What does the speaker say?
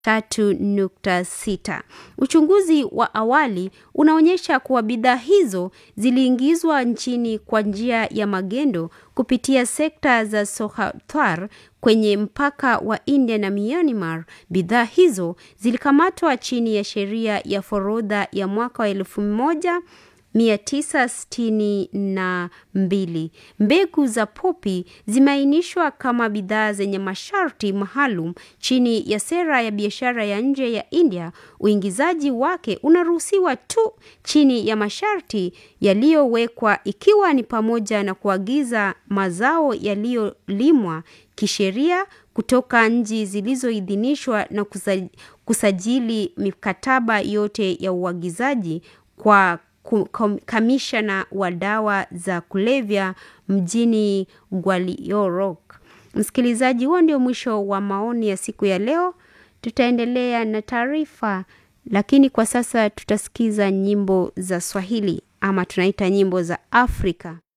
3.6. Uchunguzi wa awali unaonyesha kuwa bidhaa hizo ziliingizwa nchini kwa njia ya magendo kupitia sekta za Sohawar kwenye mpaka wa India na Myanmar. Bidhaa hizo zilikamatwa chini ya sheria ya forodha ya mwaka wa elfu moja 962. Mbegu za popi zimeainishwa kama bidhaa zenye masharti maalum chini ya sera ya biashara ya nje ya India. Uingizaji wake unaruhusiwa tu chini ya masharti yaliyowekwa ikiwa ni pamoja na kuagiza mazao yaliyolimwa kisheria kutoka nchi zilizoidhinishwa na kusajili mikataba yote ya uagizaji kwa kamishna wa dawa za kulevya mjini Gwalior. Msikilizaji, huo ndio mwisho wa maoni ya siku ya leo. Tutaendelea na taarifa, lakini kwa sasa tutasikiza nyimbo za Swahili ama tunaita nyimbo za Afrika.